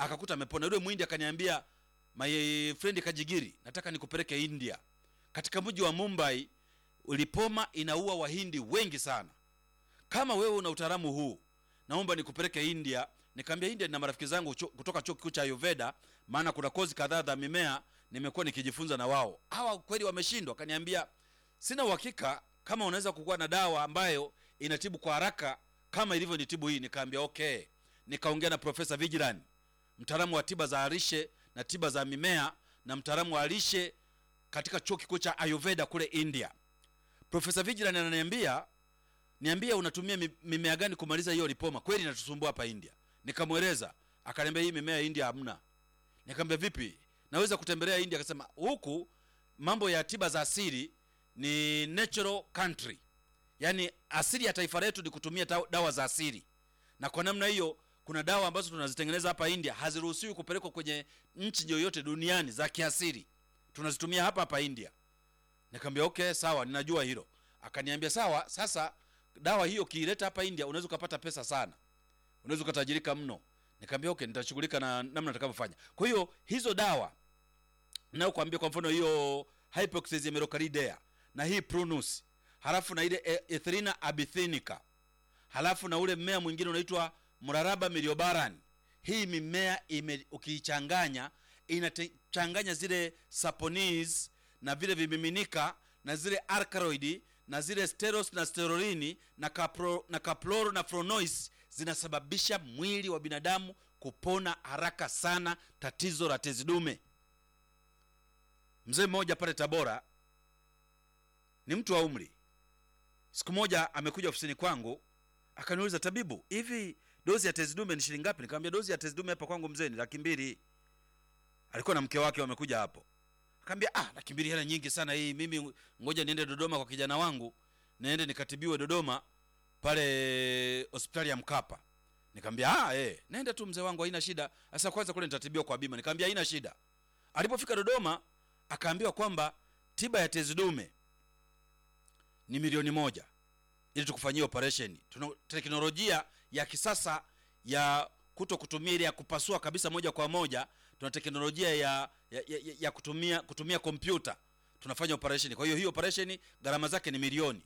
akakuta amepona. Yule mwindi akaniambia, my friend Kajigiri, nataka nikupeleke India. Katika mji wa Mumbai lipoma inaua wahindi wengi sana. Kama wewe una utaalamu huu, naomba nikupeleke India. Nikamwambia India nina marafiki zangu cho, kutoka chuo kikuu cha Ayurveda, maana kuna kozi kadhaa za mimea nimekuwa nikijifunza na wao. Hawa kweli wameshindwa. Akaniambia sina uhakika kama unaweza kukuwa na dawa ambayo inatibu kwa haraka kama ilivyo nitibu hii. Nikaambia okay. Nikaongea na Profesa Vigilan, mtaalamu wa tiba za lishe na tiba za mimea na mtaalamu wa lishe katika chuo kikuu cha Ayurveda kule India. Profesa Vigilan ananiambia niambia unatumia mi- mimea gani kumaliza hiyo lipoma, kweli inatusumbua hapa India. Nikamweleza, akaniambia hii mimea ya India hamna. Nikamwambia vipi, naweza kutembelea India? Akasema huku mambo ya tiba za asili ni natural country, yaani asili ya taifa letu ni kutumia ta- dawa za asili, na kwa namna hiyo kuna dawa ambazo tunazitengeneza hapa India haziruhusiwi kupelekwa kwenye nchi yoyote duniani za kiasili, tunazitumia hapa hapa India. Nikamwambia okay, sawa, ninajua hilo. Akaniambia sawa, sasa dawa hiyo kiileta hapa India unaweza ukapata pesa sana, unaweza ukatajirika mno. Nikamwambia okay, nitashughulika na namna nitakavyofanya. Kwa hiyo hizo dawa nayokuambia, kwa mfano hiyo Hypoxia merocalidea na hii Prunus, halafu na ile e- Ethrinha abyssinica, halafu na ule mmea mwingine unaitwa Mraraba miliobaran. Hii mimea ime, ukiichanganya inachanganya zile saponis na vile vimiminika na zile alkaloidi na zile steros na sterolini na kapro, na kaploro na fronois zinasababisha mwili wa binadamu kupona haraka sana tatizo la tezi dume. Mzee mmoja pale Tabora ni mtu wa umri, siku moja amekuja ofisini kwangu akaniuliza, tabibu, hivi dozi ya tezi dume ni shilingi ngapi? Nikamwambia dozi ya tezi dume hapa kwangu mzee ni laki mbili. Alikuwa na mke wake wamekuja hapo, akaambia ah, laki mbili hela nyingi sana hii, mimi ngoja niende Dodoma kwa kijana wangu, niende nikatibiwe Dodoma pale hospitali ya Mkapa. Nikamwambia ah, eh, nenda tu mzee wangu, haina shida. Sasa kwanza kule nitatibiwa kwa bima. Nikamwambia haina shida. Alipofika Dodoma akaambiwa kwamba tiba ya tezi dume ni milioni moja ili tukufanyia operation. Tuna teknolojia ya kisasa ya kuto kutumia ile ya kupasua kabisa moja kwa moja. Tuna teknolojia ya, ya, ya, ya kutumia kutumia kompyuta tunafanya operation. Kwa hiyo hii operation gharama zake ni milioni.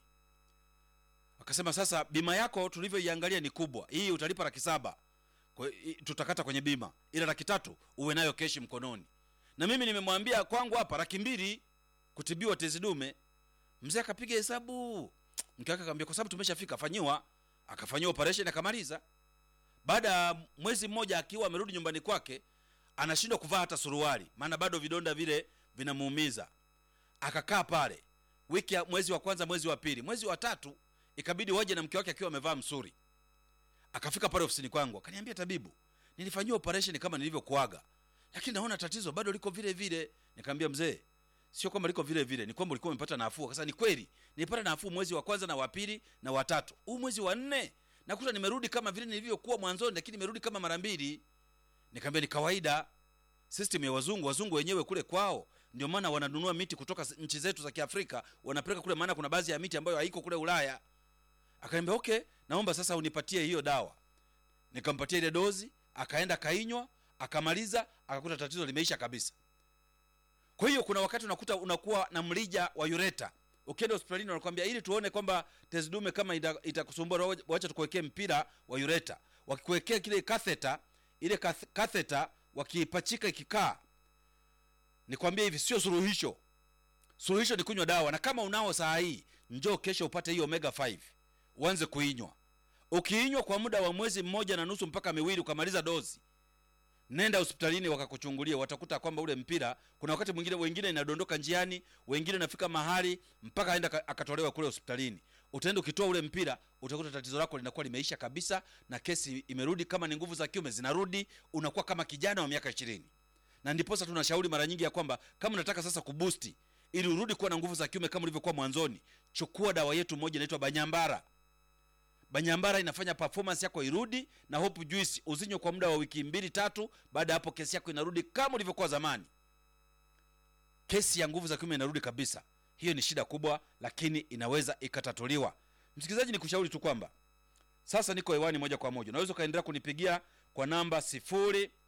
Akasema sasa bima yako tulivyoiangalia ni kubwa, hii utalipa laki saba kwa hiyo, i- tutakata kwenye bima, ila laki tatu uwe nayo keshi mkononi. Na mimi nimemwambia kwangu hapa laki mbili kutibiwa tezi dume. Mzee akapiga hesabu, mke wake akamwambia kwa sababu tumeshafika, fanyiwa. Akafanyiwa operation akamaliza. Baada ya mwezi mmoja akiwa amerudi nyumbani kwake, anashindwa kuvaa hata suruali, maana bado vidonda vile vinamuumiza. Akakaa pale wiki ya mwezi wa kwanza, mwezi wa pili, mwezi wa tatu ikabidi waje na mke wake akiwa amevaa msuri. Akafika pale ofisini kwangu akaniambia, tabibu, nilifanyiwa operation kama nilivyokuaga, lakini naona tatizo bado liko vile vile. Nikamwambia mzee, sio kwamba liko vile vile, ni kwamba ulikuwa umepata nafuu. Akasema ni kweli, nilipata nafuu mwezi wa kwanza na wa pili na wa tatu. Huu mwezi wa nne nakuta nimerudi kama vile nilivyokuwa mwanzoni, lakini nimerudi kama mara mbili. Nikamwambia ni kawaida, system ya wazungu. Wazungu wenyewe kule kwao, ndio maana wananunua miti kutoka s- nchi zetu za Kiafrika wanapeleka kule, maana kuna baadhi ya miti ambayo haiko kule Ulaya. Akaniambia okay, naomba sasa unipatie hiyo dawa. Nikampatia ile dozi, akaenda kainywa, akamaliza, akakuta tatizo limeisha kabisa. Kwa hiyo kuna wakati unakuta unakuwa na mrija wa ureta. Ukienda hospitalini wanakuambia ili tuone kwamba tezi dume kama ita- itakusumbua, ita wacha tukuwekee mpira wa ureta. Wakikuwekea kile katheta, ile kath- katheta wakiipachika ikikaa, nikwambia hivi, sio suluhisho. Suluhisho ni kunywa dawa, na kama unao saa hii, njoo kesho upate hiyo omega 5 uanze kuinywa. Ukiinywa kwa muda wa mwezi mmoja na nusu mpaka miwili, ukamaliza dozi, nenda hospitalini wakakuchungulia, watakuta kwamba ule mpira, kuna wakati mwingine wengine inadondoka njiani, wengine inafika mahali mpaka aenda aka- akatolewa kule hospitalini. Utaenda ukitoa ule mpira, utakuta tatizo lako linakuwa limeisha kabisa, na kesi imerudi. Kama ni nguvu za kiume zinarudi, unakuwa kama kijana wa miaka ishirini. Na ndiposa tunashauri mara nyingi ya kwamba kama unataka sasa kubusti ili urudi kuwa na nguvu za kiume kama ulivyokuwa mwanzoni, chukua dawa yetu moja inaitwa Banyambara. Banyambara inafanya performance yako irudi, na Hope Juice uzinywe kwa muda wa wiki mbili tatu. Baada ya hapo kesi yako inarudi kama ulivyokuwa zamani. Kesi ya nguvu za kiume inarudi kabisa. Hiyo ni shida kubwa, lakini inaweza ikatatuliwa. Msikilizaji, ni kushauri tu kwamba sasa niko hewani moja kwa moja, unaweza ukaendelea kunipigia kwa namba sifuri